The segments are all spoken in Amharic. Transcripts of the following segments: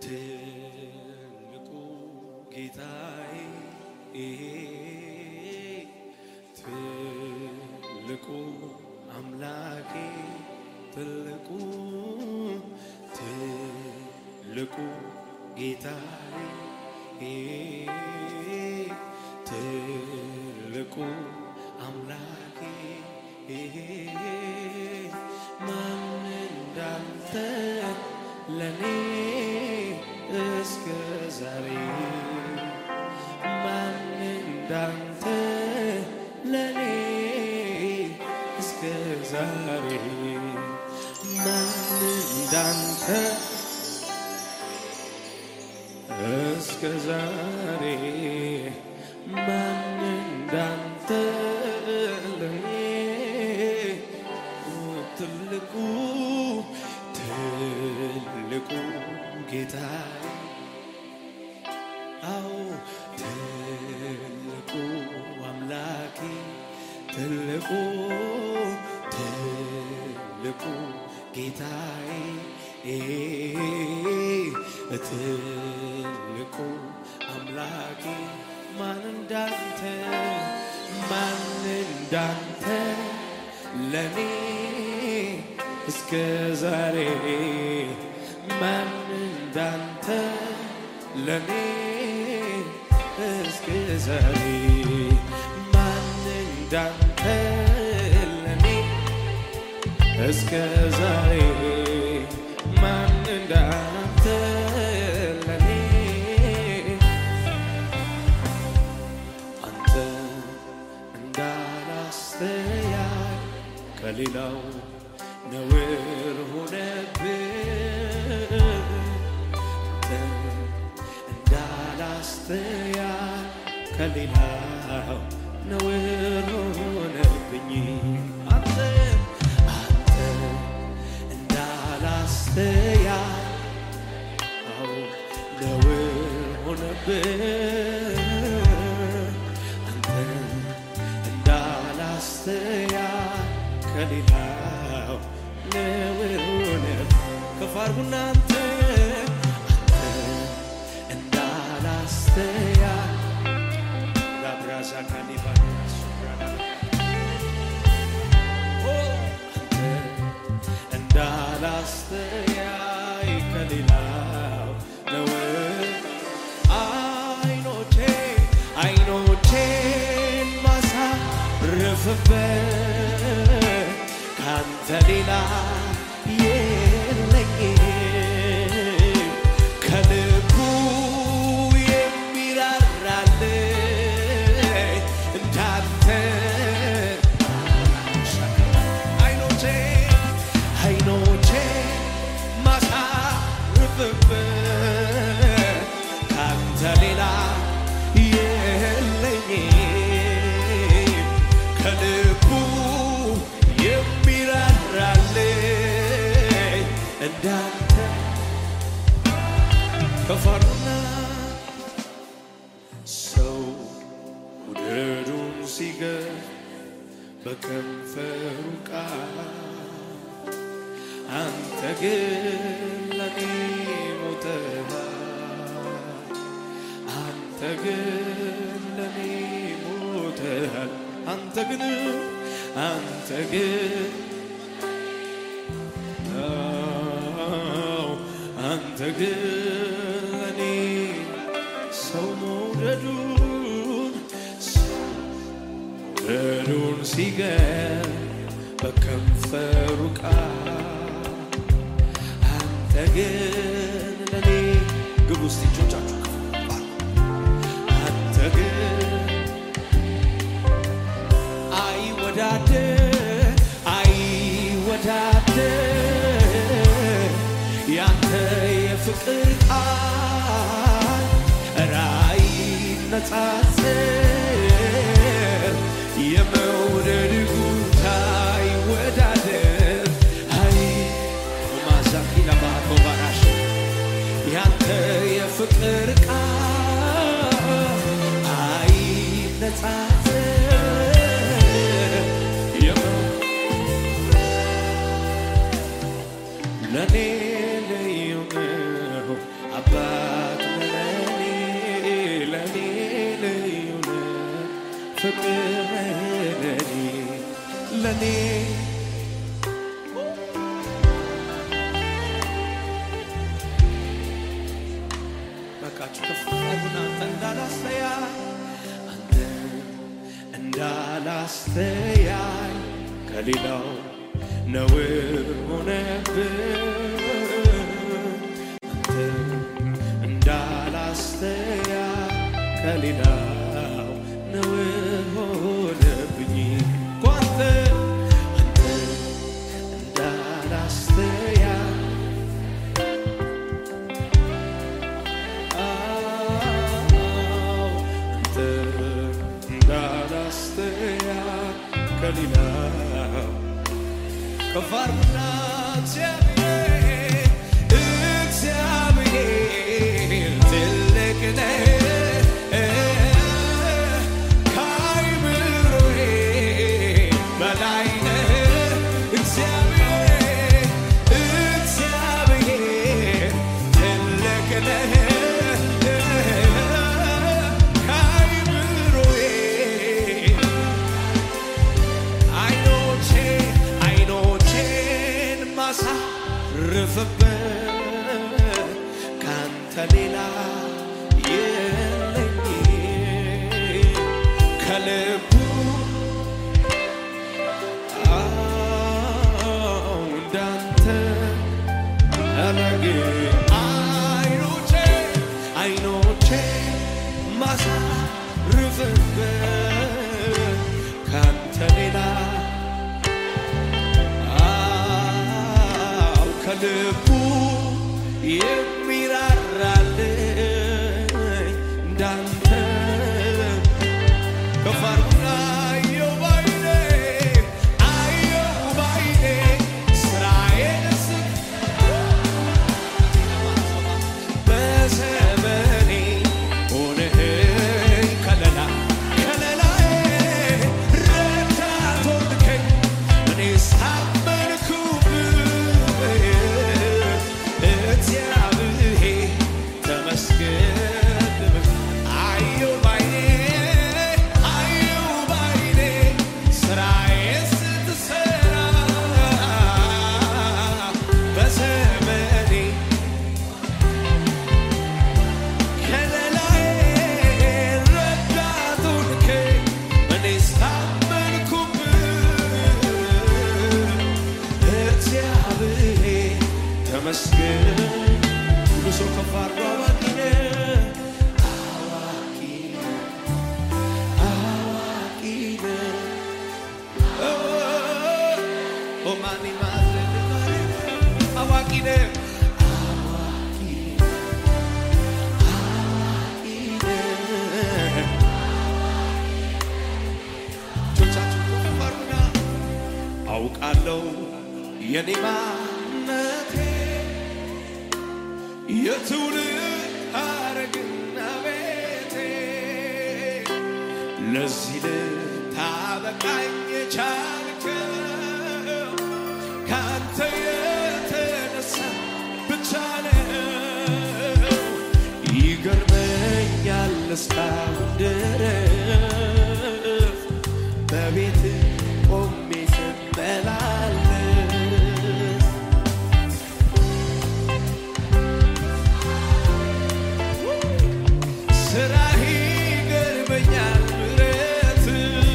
ትልቁ ጌታዬ ትልቁ አምላኬ ትልቁ ትልቁ ጌታዬ ትልቁ አምላኬ ማን እንዳንተ ለኔ እስከ ዛሬ ማን እንዳንተ ለኔ እስከ ዛሬ ማን እንዳንተ እስከ ዛሬ ማን እንዳንተ ለኔ ትልቁ ትልቁ ጌታ አዎ ትልቁ አምላኬ ትልቁ ትልቁ ጌታዬ ትልቁ አምላኬ ማን እንዳንተ ማን እንዳንተ ለኔ እስከ ዛሬ ማን እንዳንተ ለኔ እስከ ዛሬ ማን እንዳንተ ለኔ እስከ ዛሬ ማን እንዳንተ ለኔ አንተ እንዳላስተያይ ከሌላው ነውር ሆነብህ አንተ እንዳላስተያይ ከሌላው ነውር ሆነብኝ አንተ አንተ እንዳላስተያይ አዎ ነውር ሆነብህ አንተ እንዳላስተያይ ከሌላው ነውር ሆነብህ ከፍ አድርጉና አንተ አንተ እንዳላስተያይ ላብራዛ ካኒባስ እንዳላስተያይ ከሌላው ነው አይኖቼ አይኖቼን ማሳርፍበት ካንተ ሌላ የለኝም ከልቡ የሚራራልኝ እንዳንተ አይኖቼ አይኖቼ ማሳርፍበት ካንተ ሌላ የለኝም ከልቡ የሚራራልኝ እንዳንተ ከፈርና ሰው ውደዱን ሲገፍ በከንፈሩ ቃል አንተ ግን ለኔ ሞተሃል አንተ ግን ለኔ ሞተሃል አንተ ግን አንተ ግን አዎ፣ አንተ ግን ለኔ ሰው መውደዱን መውደዱን ሲገር በከንፈሩ ቃል አንተ ግን ለኔ ግቡ ውስጥ እጆቻችሁ ከፍ አድርጉ። አንተ ግን አይወዳደር አይወዳደር ያንተ የፍቅር ቃል ኧረ አይነጻጸር የመውደድ ጉዳይ ወዳደር አይ ማዛኪና ባቶ ባራሽ ያንተ የፍቅር ቃል አይነጻጸር የመው ለኔ ልዩ ነው አባ ፍቅር ለኔ ለኔ በቃችሁ ከፍ አድርጉና አንተ እንዳላስተያይ አንተ እንዳላስተያይ ከሌላው ነውር ሆነብን አንተ እንዳላስተያይ ከሌላው ነውር ሆነብኝ እኮ አንተ አንተ እንዳላስተያይ አንተ እንዳላስተያይ ከሌላው ከፍ አድርጉና እግዚአብሔር እግዚአብሔር ትልቅ ነህ ከአእምሮዬ በላይ ነህ እግዚአብሔር እግዚአብሔር ትልቅ ነህ ከአእምሮዬ አይኖቼ አይኖቼን ማሳርፍበት ካንተ ሌላ የለኝ ከልቡ አዎ እንዳንተ አላገ አይኖቼ አይኖቼ ማሳርፍበት ካንተ ሌላ አው ከልቡ የሚራራልኝ እንዳንተ ከፍ አድርጉና አየሁ ባይኔ አየሁ ባይኔ ስራዬን ስት በዘመኔ ሆነኸኝ ከለላ ከለላዬ ረዳት ሆንከኝ እኔስ ታመንኩብህ እግዚአብሔር ተመስገን አየሁ ባይኔ አየሁ ባይኔ ስራዬን ስትሰራ በዘመኔ ከለላዬ ረዳት ሆንከኝ እኔስ ታመንኩብህ እግዚአብሔር ተመስገን። ሁሉ ሰው ከፍ አድርጎ አዋቂ ነህ፣ አዋቂ ነህ፣ አዋቂ ነህ። ኦ፣ ኦ ማኒ ማዘን አዋቂ ነህ፣ አዋቂ ነህ። እጆቻችሁን ከፍ አድርጉና አውቃለሁ የኔ ማንነቴ የትውልድ ሐረግና ቤቴ ለዚህ ልታበቃኝ የቻልከው ከአንተ የተነሳ ብቻ ነው። ይገርመኛል እስካሁን ድረስ በቤት ቆሜ ስመላለስ ስራህ ይገርመኛል ምሕረት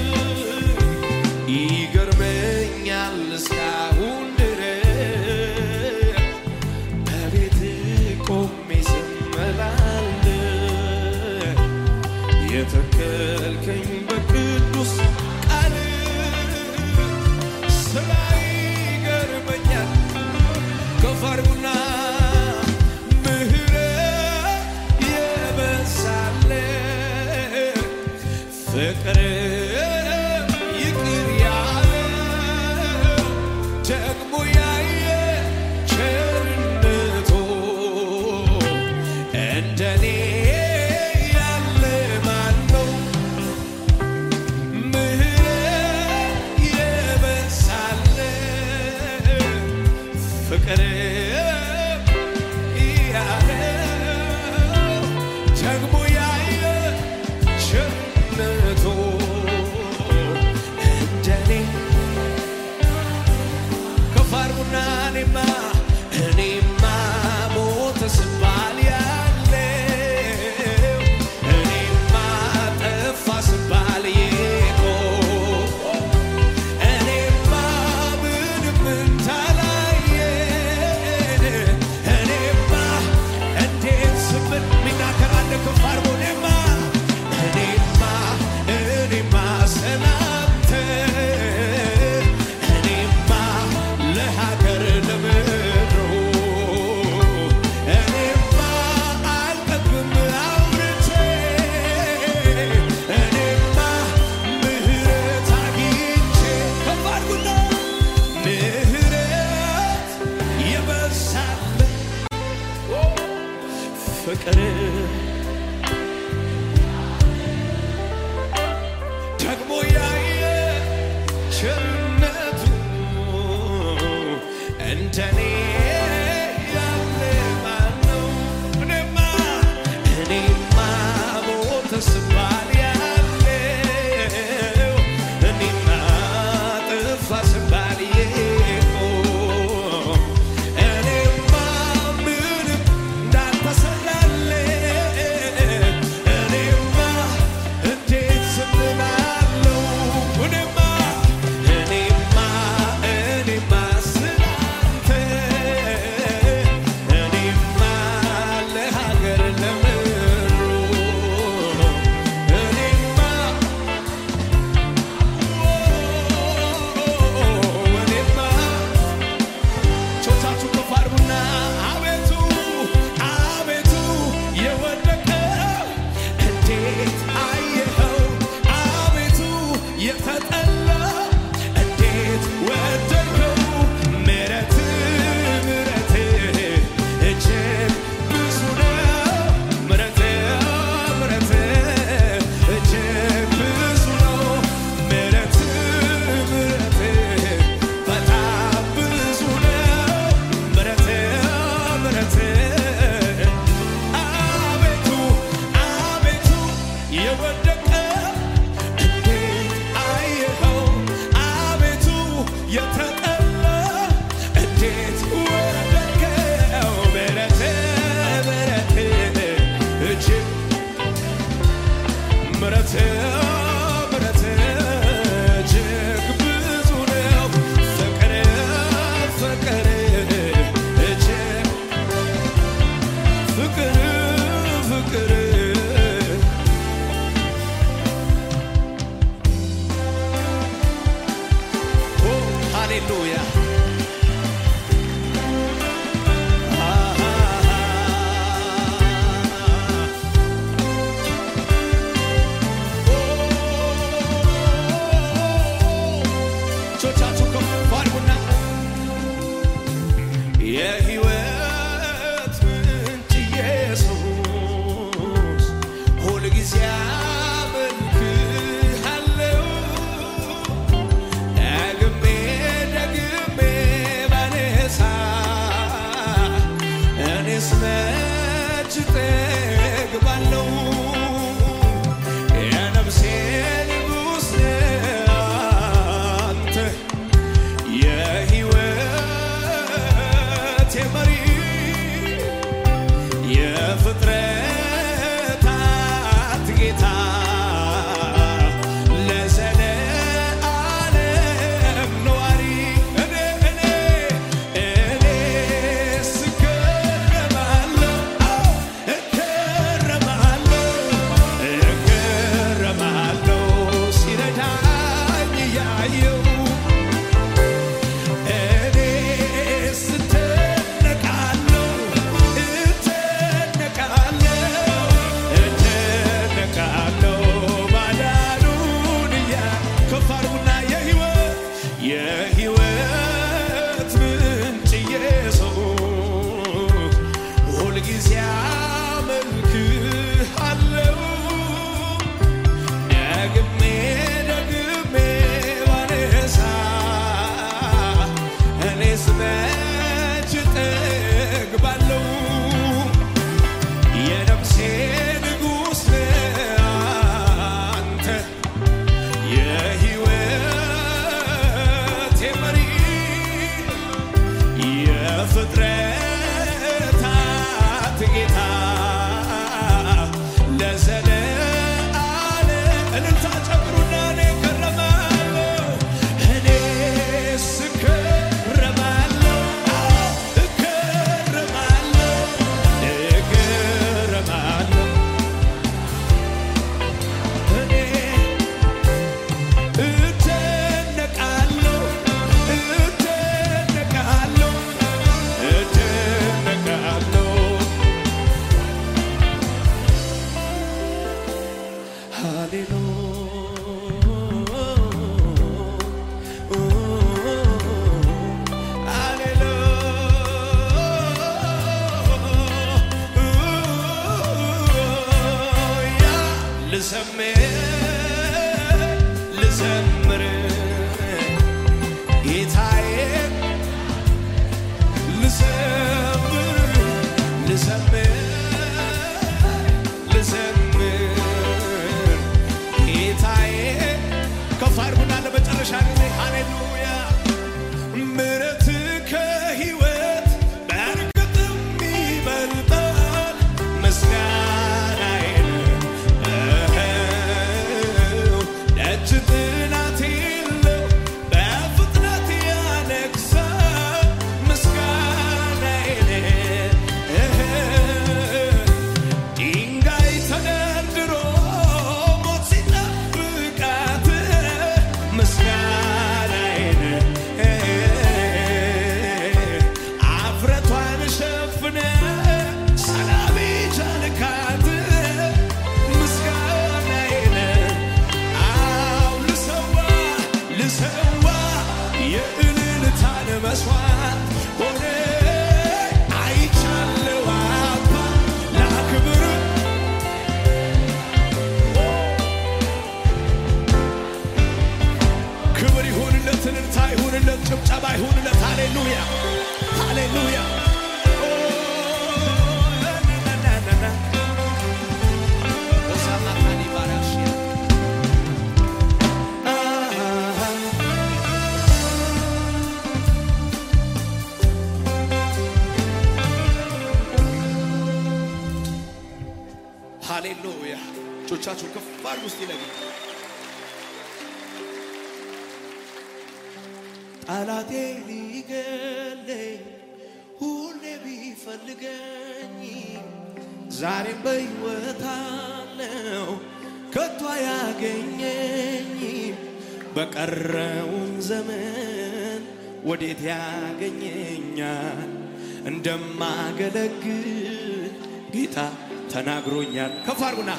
ይገርመኛል እስካሁን ድረስ በቤት ቆሜ ስመላለስ የተከልከኝ በቅዱስ ቃል ስራ ይገርመኛል ከፍ አድርጉና ምሕረት የበዛለት ፍቅር ይቅር ያለ ደግሞ ያየ ቸርነቱ እንደኔ ያለ ማን ነው? ምሕረት የበዛለት ፍቅር ያለ ደግሞ ያየ ቸርነቱ ፍቅር ደግሞ ያየ ቸርነቱ እንደኔ ያለ ማነው? እኔማ እኔማ ሞተ ስባል ያለው እኔማ ጥፋ ስባል የቆም እኔማ ምንም እንዳልተሰራልኝ እኔማ እንዴት ዝም እላለሁ? እኔማ እኔማ እኔማ ስላንተ እኔማ ለሀገር ለምድሩ እኔማ እኔማ ቾቻችሁ ከፍ አድርጉና አቤቱ አቤቱ የወደቀ እንዴት አየኸው? አቤቱ የተጠላ እንዴት ወደድከው? ምሕረት ምሕረት እጅግ ብዙ ነው። ምሕረት ምሕረት እጅግ ብዙ ነው። ምሕረት ምሕረት በጣም ብዙ ነው። ምሕረት ምሕረት አቤቱ አቤቱ የወደቀ እንዴት አየኸው? አቤቱ የተጠላ እንዴት ወደድከው? ምሕረት ምሕረት እጅግ ምሕረት ምሕረት እጅግ ብዙ ነው። ፍቅር ፍቅር እጅግ ፍቅር ፍቅር ኦ ሃሌሉያ ቾቻችሁ ከፍ አድርጉና የሕይወት ምንጭ ኢየሱስ ሁልጊዜ አመልክሃለሁ። ደግሜ ደግሜ ባነሳ እኔስ መች እጠግባለሁ? የነፍሴ ንጉሥ ነህ አንተ የሕይወቴ መሪ የፍጥረታት ጌታ ለዘለዓለም ነዋሪ እኔ እኔ እኔ ስገረማለሁ አዎ ልዘምር ልዘምር ጌታዬ ልዘምር ልዘምር ልዘምር ጌታዬ ከፍ አድርጉና ለመጨረሻ ጊዜ ሃሌሉያ ምሕረት ከሕይወት በእርግጥም ይበልጣል ምስጋናዬን እኸው ደጅ ጥናት የለው በፍጥነት ያነግሣል ምስጋናዬን እኸው ድንጋይ ተደርድሮ ሞት ሲጠብቃት ምስጋናዬን አፍረቷን ሸፍነ ሰላም ቻልካት ምስጋናዬን አው ልሰዋ ልሰዋ የእልልታን መስዋዕት ሆነ አይቻለው አባ ላክብር ክብር ይሁንለት፣ እልልታ ይሁንለት፣ ጭብጨባ ይሁንለት። ሃሌሉያ ሃሌሉያ። ኦ፣ ናናናና። ሆሳዕና ካኒ ባራሽያ። አሃ። ሃሌሉያ። እጆቻችሁን ከፍ አድርጉ እስቲ ለጌታ ጠላቴ ሊገለኝ ሁሌ ቢፈልገኝ ዛሬም በሕይወት አለው ከቶ አያገኘኝ በቀረውን ዘመን ወዴት ያገኘኛል እንደማገለግል ጌታ ተናግሮኛል ከፍ አድርጉና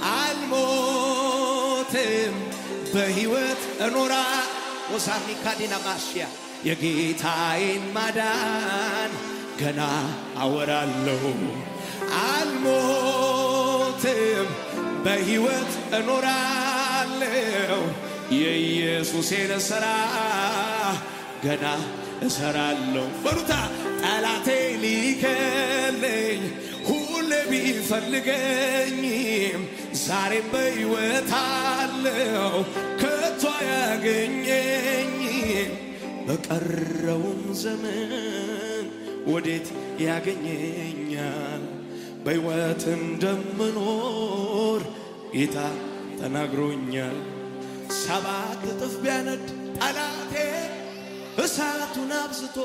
አልሞትም በሕይወት እኖራ ሆሳዕና ካዲና ማሽያ የጌታዬን ማዳን ገና አወራለሁ። አልሞትም በሕይወት እኖራለሁ። የኢየሱሴን ሥራ ገና እሰራለሁ። በሩታ ጠላቴ ሊከለኝ ሁሌ ቢፈልገኝም ዛሬም በሕይወት አለው ከቶ አያገኘኝም በቀረውም ዘመን ወዴት ያገኘኛል? በሕይወት እንደምኖር ጌታ ተናግሮኛል። ሰባት እጥፍ ቢያነድ ጠላቴ እሳቱን አብዝቶ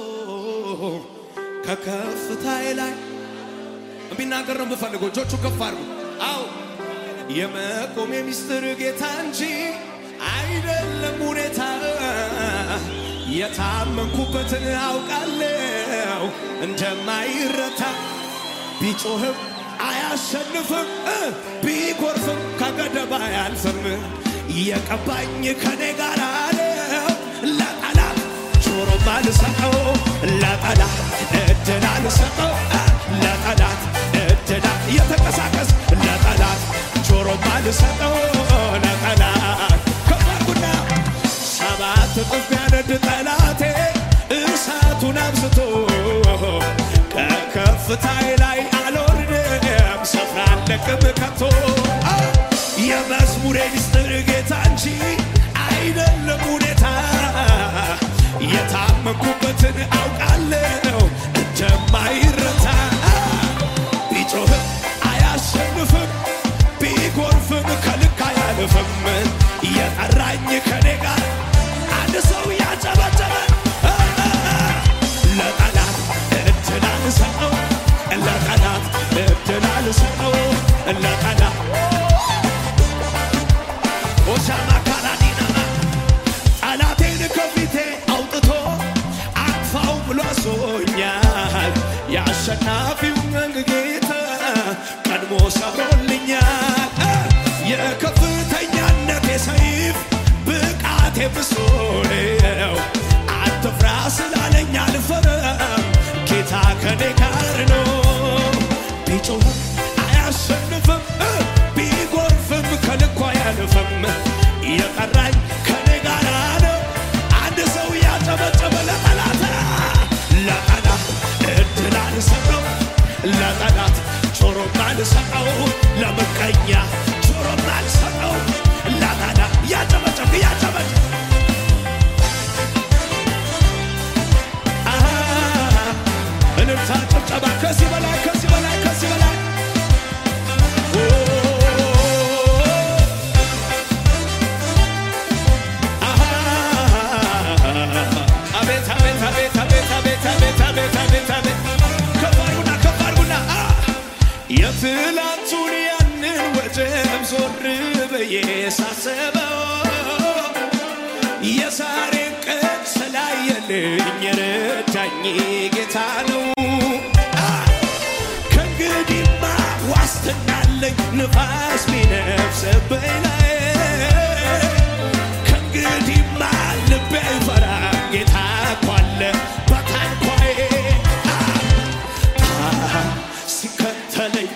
ከከፍታዬ ላይ ቢናገር ነው የምፈልገው። እጆቹ ከፍ አድርጉ። አው የመቆሜ ሚስጥር ጌታ እንጂ አይደለም ሁኔታ። የታመንኩበትን አውቃለሁ እንደማይረታ ቢጮህም አያሸንፍም እ ቢጎርፍም ከገደብ አያልፍም። የቀባኝ ከኔ ጋር ነው ለጠላት ጆሮም አልሰጠው ለጠላት እድል አልሰጠው እ ለጠላት እድል እየተንቀሳቀስ ለጠላት ጆሮም አልሰጠው ለጠላት ከባርጉና ሰባት እጥፍ ቢያነድ ጠላቴ እሳቱን አብዝቶ ከከፍታዬ ላይ አልወርድም ስፍራ አልለቅም ከቶ የመዝሙሬ ሚስጥር ጌታ እንጂ አይደለም ሁኔታ የታመንኩበትን አውቃለሁ እንደማይረታ ቢጮህም አያሸንፍም ቢጎርፍም ከልክ አያልፍም የጠራኝ ከኔ ጋር አንድ ሰው ያጨበጨበ ለጠላት እድል አልሰጠው ለጠላት እድል አልሰጠው ለጠላት ኦሻማ ካራዲናማ ጠላቴን ከፊቴ አውጥቶ አጥፋው ብሎ አዞኛል። የአሸናፊውን ጌታ ቀድሞ ሰብሮልኛል። የከፍተኛነቴ ሰይፍ ብቃቴ ብሶ ነው። አትፍራ ስላለኝ አልፈራም፣ ጌታ ከኔ ጋር ነው። ቢጮህም አያሸንፍም፣ ቢጎርፍም ከልኩ ማልሰጠው ለምቀኛ ጆሮ ማልሰጠው ላታዳ እያጨበጨብ እያጨበጨብ አሃ፣ እልልታ ጭብጨባ ከዚህ በላይ ከዚህ በላይ ከዚህ በላይ ኦ፣ አሃ፣ አቤት አቤት አቤት አቤት አቤት አቤት አቤት አቤት አቤት ከፍ አድርጉና ከፍ አድርጉና አ፣ የትላንቱን ያንን ወጀብ ዞር ብዬ ሳስበው የዛሬን ቀን ስላየልኝ የረዳኝ ጌታ ነው። አ፣ ከእንግዲህማ ዋስትና አለኝ ንፋስ ቢነፍስብኝ ላይ ከእንግዲህማ ልቤ አይፈራም ጌታ እኮ አለ በታንኳዬ አ፣ አ፣ ሲከተለኝ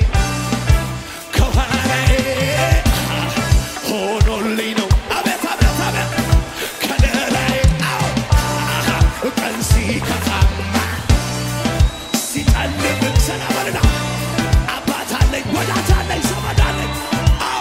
ከኋላዬ አ፣ ሆኖልኝ ነው አቤት አቤት አቤት ከለላይ አዎ አ፣ ቀን ሲከፋማ ሲጨልም ሰላምና አባት አለኝ ወዳጅ አለኝ ዘመድ አለኝ አዎ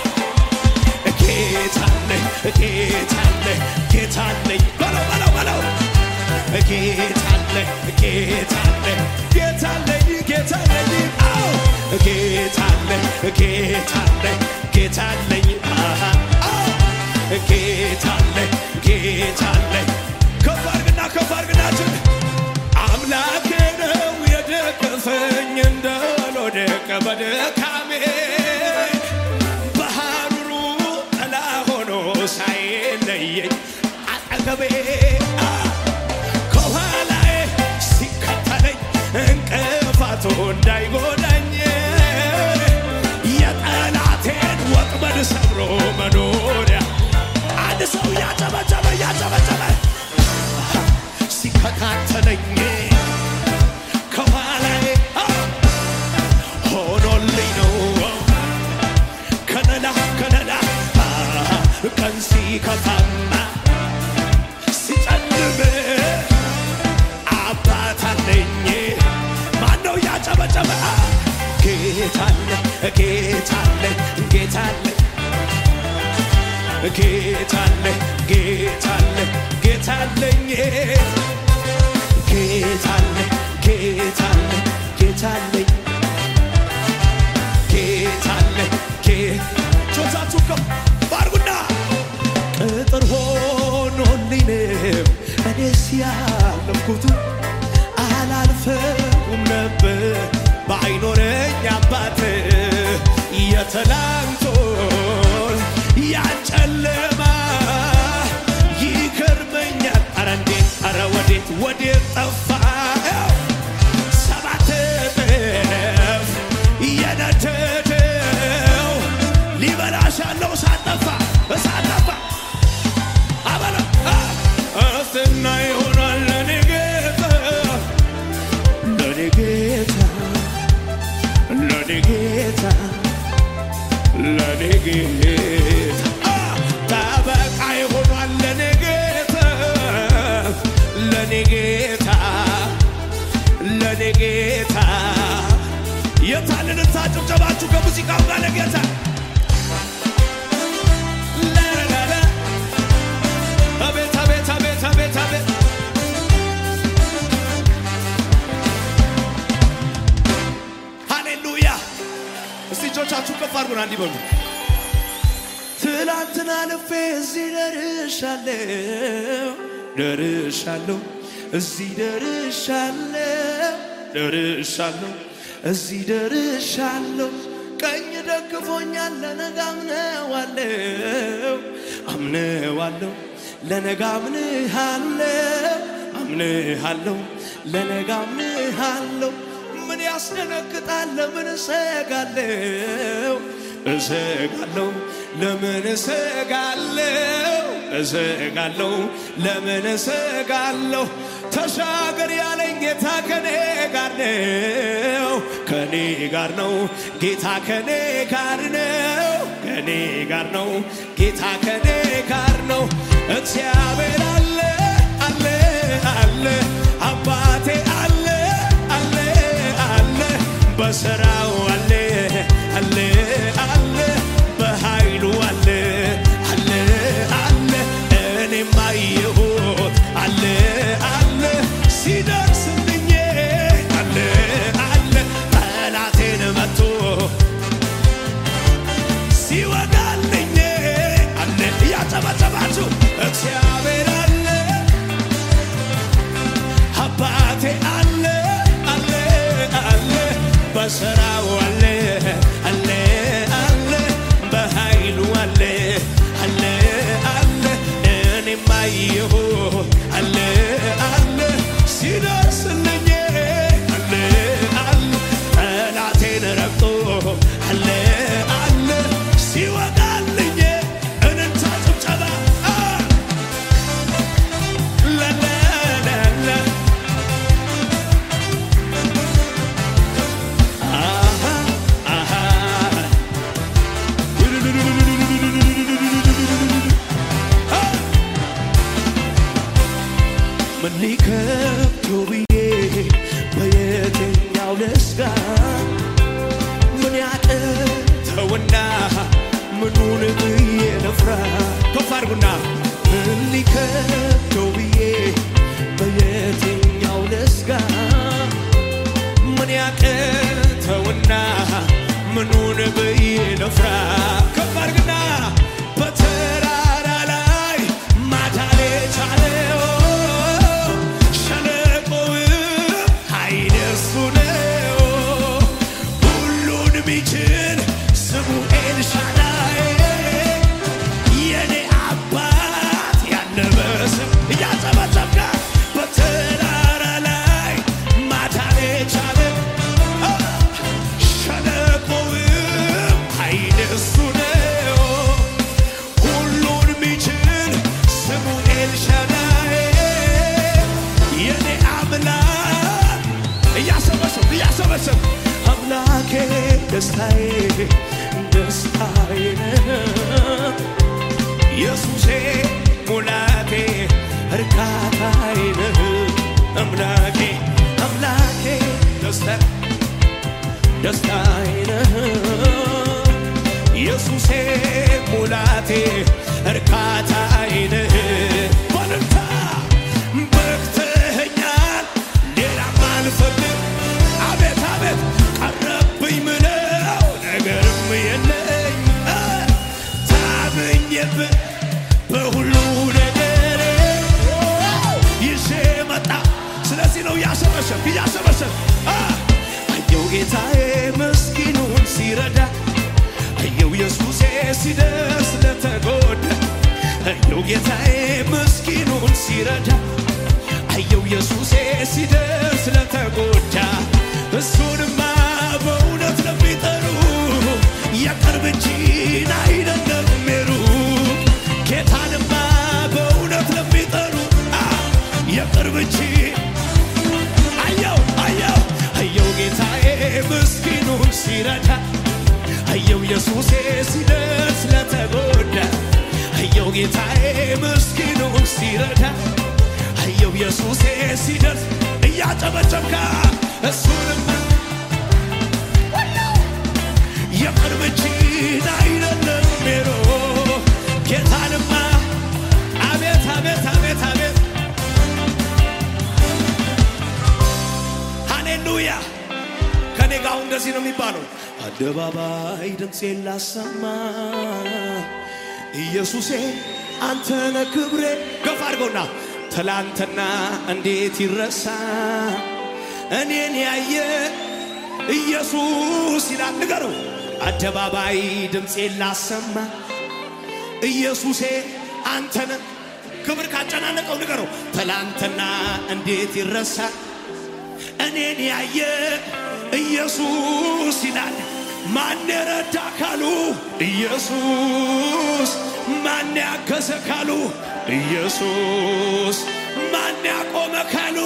ጌታ አለኝ ጌታ አለኝ ጌታ አለኝ በለው በለው በለው ጌታ አለኝ ጌታ አለኝ ጌታ አለኝ ጌታ አለኝ አዎ ጌታ አለኝ ጌታ አለኝ ጌታ አለኝ አሃ አዎ ጌታ አለኝ ጌታ አለኝ ከፍ አድርግና ከፍ አድርግናችን አምላኬ ነው የደገፈኝ እንዳልወድቅ በድካሜ በሐሩሩ ጥላ ሆኖ ሳይለየኝ አጠገቤ አ፣ ከኋላዬ ሲከተለኝ እንቅፋቱ እንዳይጎዳኝ የጠላቴን ወጥመድ ሰብሮ መኖሪያ አንድ ሰው ያጨበጨበ ያጨበጨበ ሲከታተለኝ ከኋላዬ አ፣ ሆኖልኝ ነው ከለላ ከለላ አ፣ ቀን ሲከፋማ ሲጨልም አባት አለኝ ማነው ያጨበጨበ አ፣ ጌታ አለ ጌታ አለ ጌታ አለ ጌታ አለ ጌታ አለ ጌታ አለኝ ጌታ አለ ጌታ አለ ጌታ አለኝ ጌታ አለ ጌቶቻችሁ ከፍ አድርጉና ቅጥር ሆኖልኝ ነው እኔስ ያለፍኩት አላልፈውም ነበር ባይኖረኝ አባት የትላንቱን ያጨለማ ይገርመኛል። ኧረ እንዴት ኧረ ወዴት ወዴት ጠፋ ሰባት እጥፍ የነደደው ሊበላሽ ያለው እሳት ጠፋ እሳት ጠፋ አበለ እስትና ይሆናል ለኔ ጌታ ለኔ ጌታ ለኔ ጌታ ለኔ ጌታ አ፣ ጠበቃ ይሆናል ለኔ ጌታ ለኔ ጌታ ለኔ ጌታ የታልን ጭብጨባችሁ ከሙዚቃው ጋር ለጌታ ላላላ አቤት አቤት አቤት አቤት አቤት ሃሌሉያ እስቲ እጆቻችሁ ከፍ አድርጉና እንዲህ በሉ ትላንትና ልፌ እዚህ ደርሻለሁ ደርሻለሁ እዚህ ደርሻለሁ ደርሻለሁ እዚህ ደርሻለሁ ቀኝ ደግፎኛል ለነገ አምነዋለሁ አምነዋለሁ ለነገ አምንሃለሁ አምንሃለሁ ለነገ አምንሃለሁ ምን ያስደነግጣል ለምን እሰጋለሁ እሰጋለሁ ለምን እሰጋለሁ እሰጋለሁ ለምን እሰጋለሁ ተሻገር ያለኝ ጌታ ከኔ ጋር ነው ከኔ ጋር ነው ጌታ ከኔ ጋር ነው ከኔ ጋር ነው ጌታ ከኔ ጋር ነው እግዚአብሔር አለ አለ አለ አባቴ አለ አለ አለ በስራው አለ አለ አለ በኃይሉ አለ አለ አለ እኔም አየሁት አለ አለ ሲደርስልኝ አለ አለ ጠላቴን መቶ ሲወጋልኝ አለ እያጨበጨባችሁ እግዚአብሔር አለ አባቴ አለ አለ አለ በስራው አለ አለ አለ በኃይሉ አለ አለ አለ እኔም አየሁ አለ አለ ሲደርስልኝ አለ አለ ጠላቴን ረግጦ አለ አለ ሲወጋልኝ እንንታ ጭብጨባ አ ለለለለ አሃ አሃ ምን ሊከብደው ብዬ በየትኛው ልስጋ ምን ያቅተውና ምኑን ብዬ ልፍራ ከፍ አድርጉና ምን ሊከብደው ብዬ በየትኛው ልስጋ ምን ያቅተውና ምኑን ብዬ ልፍራ ከፍ አድርግና በተራራ ላይ ማዳን የቻለው ሸለቆውም ኃይል እርሱ ነው ሁሉን ሚችል ስሙ ኤልሻዳይ የኔ አባት ያነበስም እያጨበጨብካ በተራራ ላይ ማዳን የቻለ ሸለቆውም ኃይል እሱ ነው ሁሉን ሚችል ስሙ ኤልሻዳይ የኔ አምላክ እያሰበሰብ እያሰበሰብ አምላኬ ደስታዬ ደስታዬ ነህ ኢየሱሴ ሙላቴ እርካታዬ ነህ አምላኬ አምላኬ ደስታ ደስታዬ ነህ ኢየሱሴ ሙላቴ እርካታዬ ነህ በልልታ በቅተኸኛል ሌላም አልፈልግ አቤት አቤት ቀረብኝ ምለው ነገርም የለኝ አ፣ ታምኜብህ በሁሉ ነገር ይዤ መጣ ስለዚህ ነው እያሰበሰብ እያሰበሰብ አ፣ አየው ጌታዬ ምስኪኑን ሲረዳ አየው ኢየሱሴ ሲደርስ ለተጎዳ አየው ጌታዬ ምስኪኑን ሲረዳ አየው ኢየሱሴ ሲደርስ ለተጎዳ እሱንማ በእውነት ለሚጠሩ የቅርብ እንጂን አይደለም የሩቅ ጌታንማ በእውነት ለሚጠሩ አ፣ የቅርብ እንጂ አየው አየው አየው ጌታዬ ምስኪኑን ሲረዳ አየው ኢየሱሴ ሲደርስ ለተጎዳ አየው ጌታዬ ምስኪኑን ሲረዳ አየው ኢየሱሴ ሲደርስ እያጨበጨብካ እሱንም የቅርብ እጅን አይደለም ሜሮ ጌታንማ አቤት አቤት አቤት አቤት ሃሌሉያ ከኔ ጋር አሁን እንደዚህ ነው የሚባለው አደባባይ ድምፄን ላሰማ ኢየሱሴ አንተነ ክብሬ ገፋ አድርገውና ትላንትና እንዴት ይረሳ እኔን ያየ ኢየሱስ ይላል ንገረው አደባባይ ድምፄን ላሰማ ኢየሱሴ አንተነ ክብር ካጨናነቀው ንገረው ትላንትና እንዴት ይረሳ እኔን ያየ ኢየሱስ ይላል። ማን የረዳ ካሉ ኢየሱስ፣ ማን ያገዘ ካሉ ኢየሱስ፣ ማን ያቆመ ካሉ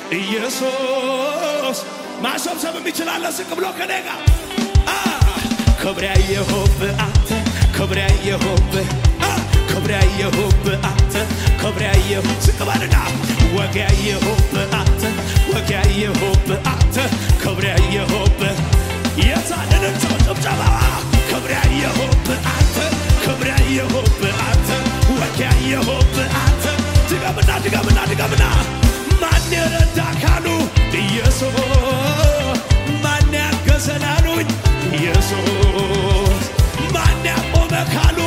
ኢየሱስ። ማሰብሰብ የሚችላለ ዝቅ ብሎ ከኔ ጋር አ፣ ክብር ያየሁብህ አንተ ክብር ያየሁብህ አ፣ ክብር ያየሁብህ አንተ ክብር ያየሁ ዝቅ በልና ወግ ያየሁብህ አንተ ወግ ያየሁብህ አንተ ክብር ያየሁብህ የታንንም ሰው ጭብጨባ ክብር ያየሁብህ አንተ ክብር ያየሁብህ አንተ ወግ ያየሁብህ አንተ ድገምና ድገምና ድገምና ማን የረዳ ካሉ ኢየሱስ ማን ያገዘን አሉኝ ኢየሱስ ማን ያቆመ ካሉ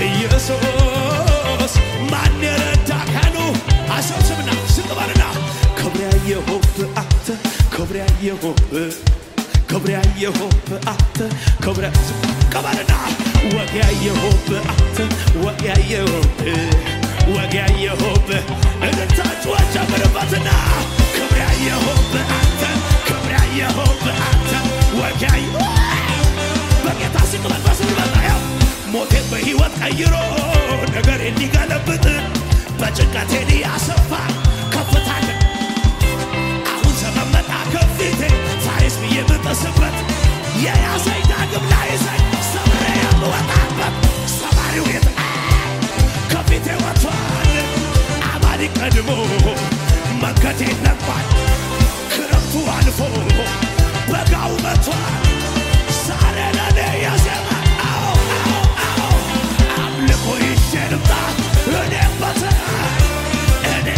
ኢየሱስ ማን የረዳ ካሉ አሰብስብና ስቅበልና ክብር ያየሁብህ አንተ ክብር ያየሁብህ ክብር ያየሁብህ አንተ ክብር ቀበልና ወግ ያየሁብህ አንተ ወግ ያየሁብህ ወግ ያየሁብህ እልልታችሁ ጨምርበትና ክብር ያየሁብህ አንተ ክብር ያየሁብህ አንተ ወግ ያየ በጌታ ሲቅበል በስር በጣያው ሞቴን በሕይወት ቀይሮ ነገር ሊገለብጥ በጭንቀቴን ያሰፋ ከፍታለ አሁን ዘመን መጣ ከፊቴ ፋሬስ ብዬ የምጥስበት የያዘኝ ዳግም ላይዘኝ ሰብሬ የምወጣበት ሰባሪው የት ከፊቴ ወጥቷል አማኒ ቀድሞ መንገዴን ነግቷል ክረምቱ አልፎ በጋው መጥቷል ዛሬ ለኔ የዜማ አዎ አዎ አዎ አምልኮ ይዤ ልምጣ እኔ በተራይ እኔ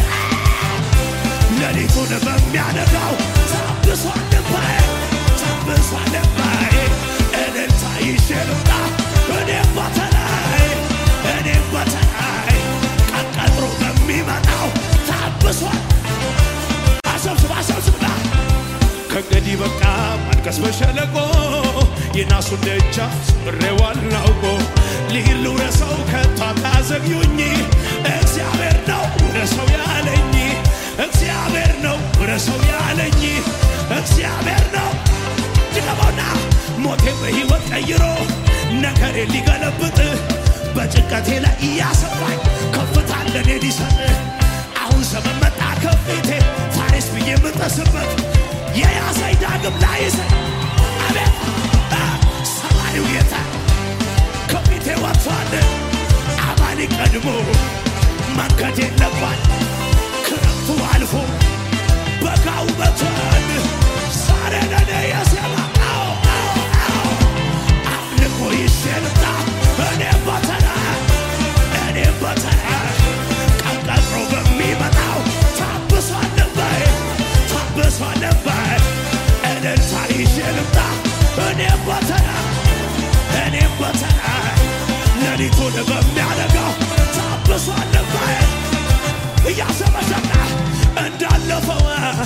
ሌሊቱን በሚያነጋው ታብሷል ልባዬ ታብሷል ልባዬ እልልታ ይዤ ልምጣ እኔም በተራይ እኔም በተራይ ቀን ቀጥሮ በሚመጣው ታብሷል አሰብስብ አሰብስብና ከእንግዲህ በቃ ማልቀስ በሸለቆ የናሱን ደጃፍ ስብሬዋለሁ አውቆ ልሂድ ልውረሰው ከቶ አታዘግዩኝ እግዚአብሔር ነው ውረሰው ያለኝ እግዚአብሔር ነው ውረሰው ያለኝ እግዚአብሔር ነው ድገመውና ሞቴን በሕይወት ቀይሮ ነገሬ ሊገለብጥ በጭንቀቴ ላይ እያሰፋኝ ከፍታ ለኔ ሊሰጥ አሁን ዘመን መጣ ከፊቴ ፋሬስ ብዬ የምጠስበት የያዘኝ ዳግም ላይዘኝ አቤት አ፣ ሰማሪው ጌታ ከፊቴ ወጥቷል አማኒ ቀድሞ መንገዴን ለቋል ክረምቱ አልፎ በጋው መጥቷል ዛሬ ለኔ የዜማ አዎ አዎ አዎ አምልኮ ይዤ ልምጣ እኔም በተራ እኔም በተራ ቀን ቀጥሮ በሚመጣው ታብሷል ልባዬ ታብሷል ልባዬ እልልታ ይዤ ልምጣ እኔም በተራ እኔም በተራ ሌሊቱን በሚያነጋው ታብሷል ልባዬ እያሰበሰብና እንዳለፈው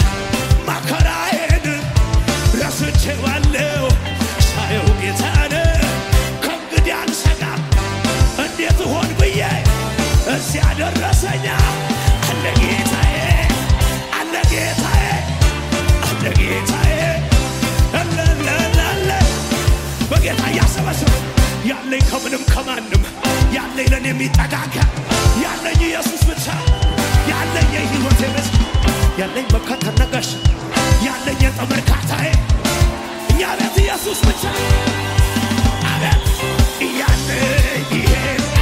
መከራዬን ረስቼዋለሁ ሳየው ጌታን ከእንግዲህ አልሰጋም እንዴት ሆን ብዬ እዚያ ደረሰኛ አለ ጌታዬ አለ ጌታዬ አለ ጌታዬ አለለለለ በጌታ እያሰበሰብ ያለኝ ከምንም ከማንም ያለኝ ለኔ የሚጠጋጋ ያለኝ ኢየሱስ ብቻ ያለኝ የሕይወቴ ምስ ያለኝ መከተል ነገሽ ያለኝ የጥም እርካታዬ እኛ ቤት ኢየሱስ ብቻ አቤት ያለኝ ይሄ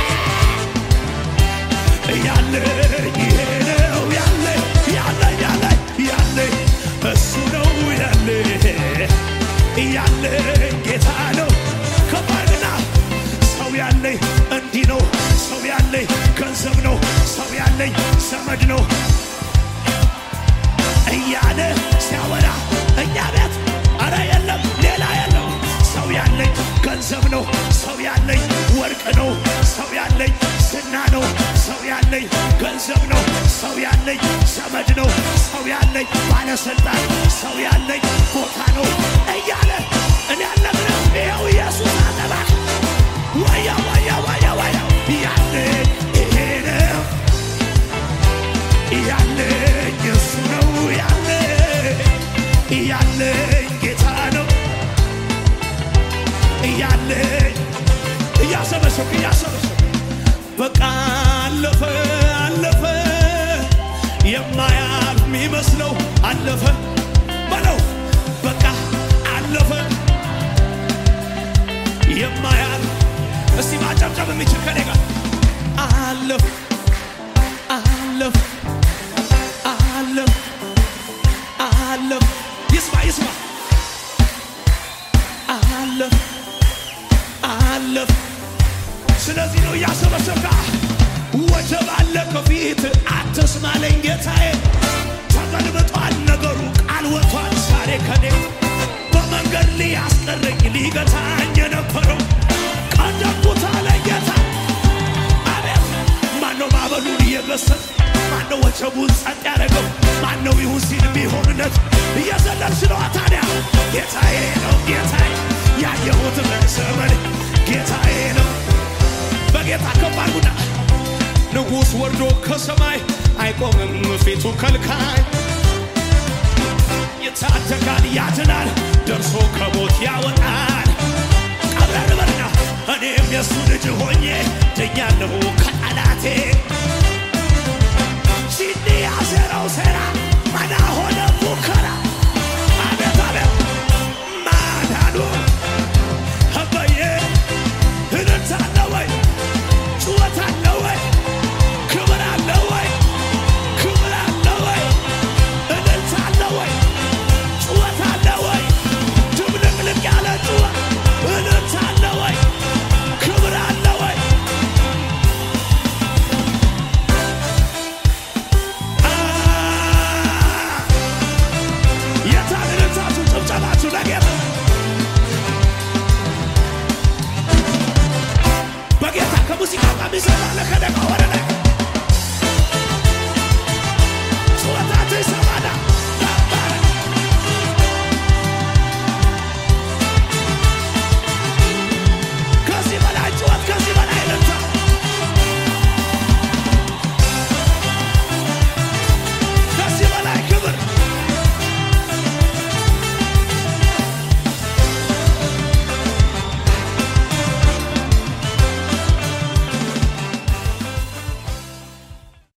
ያለኝ ይሄ ነው ያለኝ ያለኝ ያለኝ ያለኝ እሱ ነው ያለኝ ያለኝ ጌታ ነው ከባድና ሰው ያለኝ እንዲህ ነው ሰው ያለኝ ገንዘብ ነው ሰው ያለኝ ዘመድ ነው እያለ ሲያወራ እኛ ቤት አረ የለም ሌላ የለው ሰው ያለኝ ገንዘብ ነው ሰው ያለኝ ወርቅ ነው ሰው ያለኝ ዝና ነው ሰው ያለኝ ገንዘብ ነው ሰው ያለኝ ዘመድ ነው ሰው ያለኝ ባለስልጣን ሰው ያለኝ ቦታ ነው እያለ እኔ ያለምንም ይኸው ኢየሱስ አጠባ ወያ ወያ ወያ ወያ ያለኝ ይሄ ነው ያለኝ እሱ ነው ያለኝ ያለኝ ጌታ ነው ያለኝ እያሰበሰብ እያሰበሰብ በቃ አለፈ አለፈ የማያልፍ የሚመስለው አለፈ በለው በቃ አለፈ የማያልፍ እስቲ ማጨብጨብ የሚችል ከኔ ጋር አለፍ አለፍ አለፍ አለፍ ይስማ ይስማ አለፍ አለፍ ስለዚህ ነው እያሰበሰብካ ወጀብ አለ ከፊት አትስማለኝ ጌታዬ ተገልብጧል ነገሩ ቃል ወጥቷል ዛሬ ከኔ በመንገድ ሊያስቀረኝ ሊገታኝ የነበረው ቀደምኩት አለ ጌታ አቤት ማነው ማዕበሉን እየገሰጸ ማነው ወጀቡን ጸጥ ያደረገው ማነው ይሁን ሲል የሚሆንለት እየዘለልሽ ነዋ ታዲያ ጌታዬ ነው ጌታዬ ያየሁት በዘመን ጌታዬ ነው በጌታ ከባርጉና ንጉሥ ወርዶ ከሰማይ አይቆምም ፊቱ ከልካይ ይታደጋል ያድናል ደርሶ ከሞት ያወጣል ቀብረር በልና እኔም የእሱ ልጅ ሆኜ ድኛለሁ ከጠላቴ ሲኒ ያሴረው ሴራ መና ሆነ